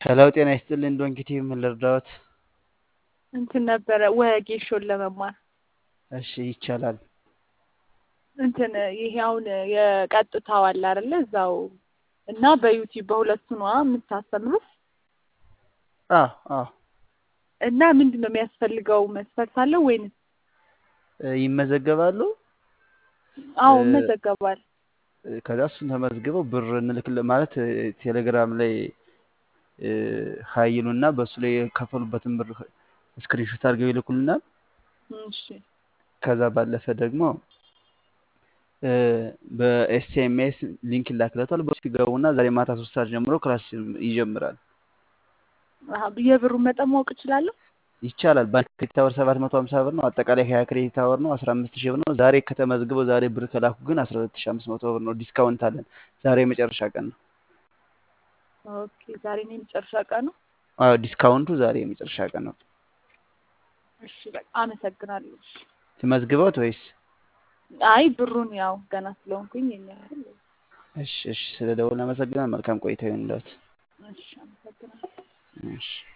ሄሎ ጤና ይስጥልኝ ዶንኪቲ ምን ልርዳዎት? እንትን ነበረ ወጌሾን ለመማር እሺ ይቻላል። እንትን ይሄ አሁን የቀጥታው አለ አይደለ? እዛው እና በዩቲዩብ በሁለቱ ነዋ የምታስተምሩት አዎ አዎ እና ምንድን ነው የሚያስፈልገው መስፈርት አለው ወይንስ? እ ይመዘገባሉ። አዎ እ መዘገባል። እ ከዛ እሱን ተመዝግበው ብር እንልክል ማለት እ ቴሌግራም ላይ እ ሀይሉና በእሱ ላይ የከፈሉበትን ብር ስክሪንሾት አድርገው ይልኩልናል። እሺ ከዛ ባለፈ ደግሞ እ በኤስኤምኤስ ሊንክ ይላክለታል። በሱ ይገቡና ዛሬ ማታ ሶስት ሰዓት ጀምሮ ክላስ ይጀምራል። አሀ የብሩን መጠን ማወቅ እችላለሁ? ይቻላል። በአንድ ክሬዲት አወር ሰባት መቶ ሀምሳ ብር ነው። አጠቃላይ ሀያ ክሬዲት አወር ነው። አስራ አምስት ሺህ ብር ነው። ዛሬ ከተመዝግበው ዛሬ ብር ከላኩ ግን አስራ ሁለት ሺህ አምስት መቶ ብር ነው። ዲስካውንት አለን። ዛሬ የመጨረሻ ቀን ነው። ኦኬ ዛሬ ነው የመጨረሻ ቀኑ። አዎ ዲስካውንቱ ዛሬ የመጨረሻ ቀን ነው። እሺ በቃ አመሰግናለሁ። እሺ ትመዝግበውት ወይስ? አይ ብሩን ያው ገና ስለሆንኩኝ የኛ አይደል? እሺ እሺ፣ ስለ ደወል አመሰግናል። መልካም ቆይታ ይሁንልዎት። እሺ አመሰግናለሁ። እሺ